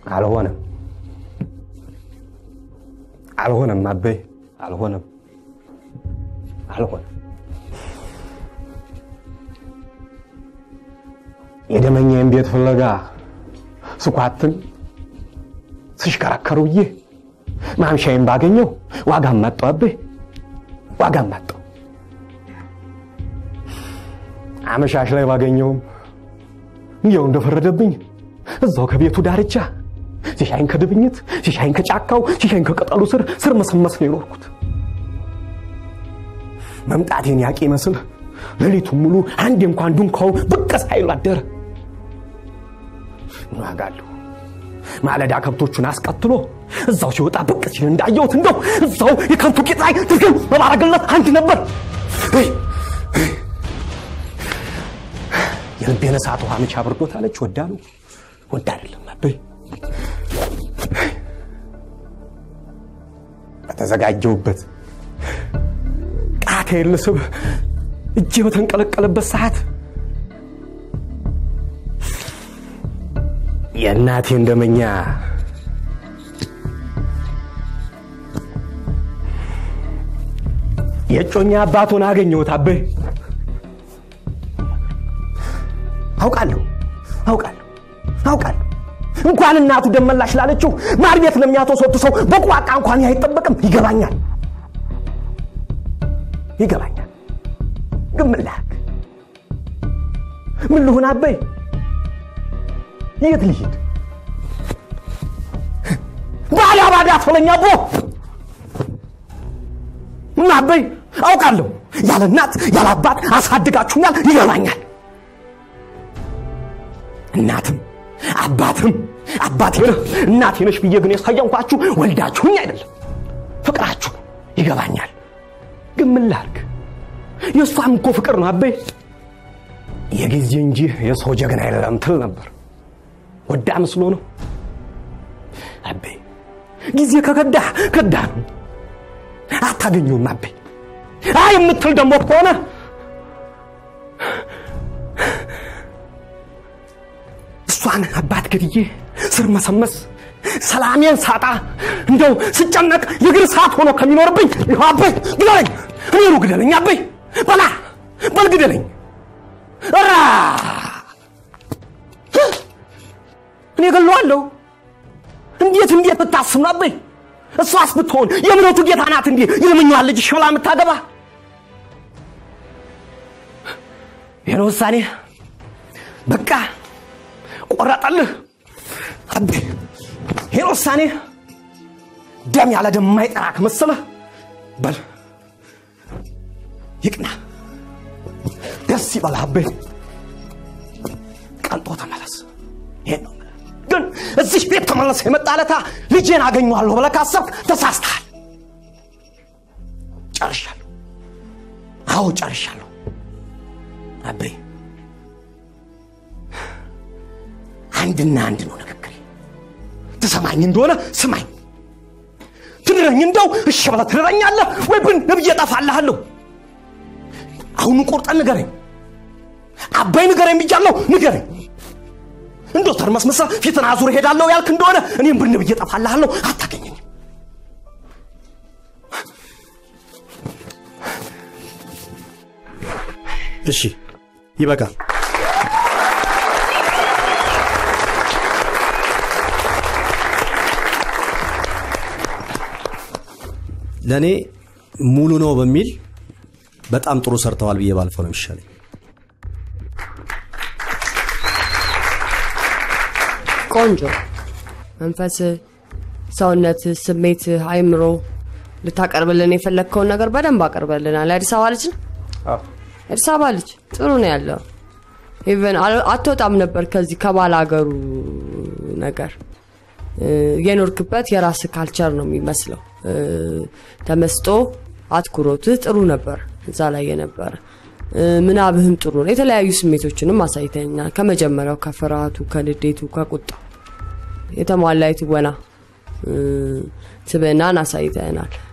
አልሆነም አልሆነም አበይ አልሆነም አልሆነም። የደመኛዬን ቤት ፍለጋ ስኳትን ስሽከረከሩ ብዬ ማምሻዬን ባገኘው ዋጋም መጣው አበይ ዋጋም መጣው። አመሻሽ ላይ ባገኘውም እንዲያው እንደፈረደብኝ እዛው ከቤቱ ዳርቻ ሲሻይን ከድብኝት ሲሻይን ከጫካው ሲሻይን ከቅጠሉ ስር ስር መሰመስ ነው የኖርኩት። መምጣቴን ያቂ ይመስል ሌሊቱን ሙሉ አንዴ እንኳን ዱንካው ብቅ ሳይሉ አደረ። ዋጋለሁ ማለዳ ከብቶቹን አስቀትሎ እዛው ሲወጣ ብቅ ሲል እንዳየሁት እንደው እዛው የከብቱ ቂጥ ላይ ድርግም በማረግለት አንድ ነበር። የልቤን እሳት ውሃ መቻ አብርዶታለች። ወዳ ነው ወዳ አይደለም አበይ በተዘጋጀውበት ቃቴን ልስብ እጄ በተንቀለቀለበት ሰዓት የእናቴ እንደመኛ የጮኛ አባቱን አገኘሁት። አበይ አውቃለሁ አውቃለሁ አውቃለሁ እንኳን እናቱ ደመላሽ ላለችው ማር ቤት ለሚያተሰቱ ሰው በቋቃ እንኳን ይህ አይጠበቅም። ይገባኛል ይገባኛል። ግን ምን ላድርግ? ምን ልሁን? አበይ የት ልሂድ? ባላ ባዳ አትበለኝ አቦ። ምን አበይ አውቃለሁ፣ ያለ እናት ያለ አባት አሳድጋችሁኛል። ይገባኛል። እናትም አባትም አባቴ ነህ እናቴ ነሽ ብዬ ግን የሳየንኳችሁ ወልዳችሁኝ አይደለም፣ ፍቅራችሁ ነው። ይገባኛል። ግን ምን ላድርግ? የእሷም እኮ ፍቅር ነው አበይ። የጊዜ እንጂ የሰው ጀግና የለም ትል ነበር። ወዳ ምስሎ ነው አበይ። ጊዜ ከከዳህ ከዳህ ነው፣ አታገኘውም አበይ። አይ የምትል ደግሞ ከሆነ እሷን አባት ገድዬ ስር መሰመስ ሰላሜን ሳጣ እንደው ስጨነቅ የእግር ሰዓት ሆኖ ከሚኖርብኝ ይኸው አበይ ግደለኝ፣ እኔኑ ግደለኝ አበይ፣ በላ በል ግደለኝ። ራ እኔ ገለዋለሁ። እንዴት እንዴት ብታስብ ነው አበይ? እሷስ ብትሆን የእምነቱ ጌታ ናት እንዲህ የልምኛዋን ልጅ ሽብላ የምታገባ ይህን ውሳኔ በቃ ቆረጠልህ አቤ። ይህን ውሳኔ ደም ያለ ደም የማይጠራ ከመሰለህ በል ይቅና፣ ደስ ይበልህ አቤ። ቀልጦ ተመለስ። ይሄን ነው የምልህ። ግን እዚህ ቤት ተመለስ የመጣለታ ልጄን አገኘዋለሁ ብለህ ካሰብክ ተሳስተሃል። ጨርሻለሁ። አዎ ጨርሻለሁ አቤ። አንድና አንድ ነው ንግግሬ። ትሰማኝ እንደሆነ ስማኝ። ትድረኝ እንደው እሺ ብለህ ትድረኛለህ ወይ ብን ነብዬ እጠፋልሃለሁ። አሁኑ ቁርጠን ንገረኝ። አባይ ንገረኝ ብያለሁ፣ ንገረኝ። እንደው ተርመስመሰ ፊትን አዙር ሄዳለሁ ያልክ እንደሆነ እኔም ብን ብዬ እጠፋልሃለሁ፣ አታገኘኝም። እሺ ይበቃል። ለእኔ ሙሉ ነው በሚል በጣም ጥሩ ሰርተዋል ብዬ ባልፈው ነው የሚሻለኝ። ቆንጆ መንፈስ፣ ሰውነት፣ ስሜት፣ አይምሮ ልታቀርብልን የፈለግከውን ነገር በደንብ አቀርበልናል። የአዲስ አበባ ልጅ ነው። አዲስ አበባ ልጅ ጥሩ ነው ያለው። ኢቨን አትወጣም ነበር ከዚህ ከባል ሀገሩ ነገር የኖርክበት የራስ ካልቸር ነው የሚመስለው። ተመስጦ አትኩሮትህ ጥሩ ነበር እዛ ላይ የነበረ ምናብህም ጥሩ ነው። የተለያዩ ስሜቶችንም አሳይተኛል። ከመጀመሪያው ከፍርሃቱ፣ ከንዴቱ፣ ከቁጣ የተሟላ የትወና ስብዕናን አሳይተናል።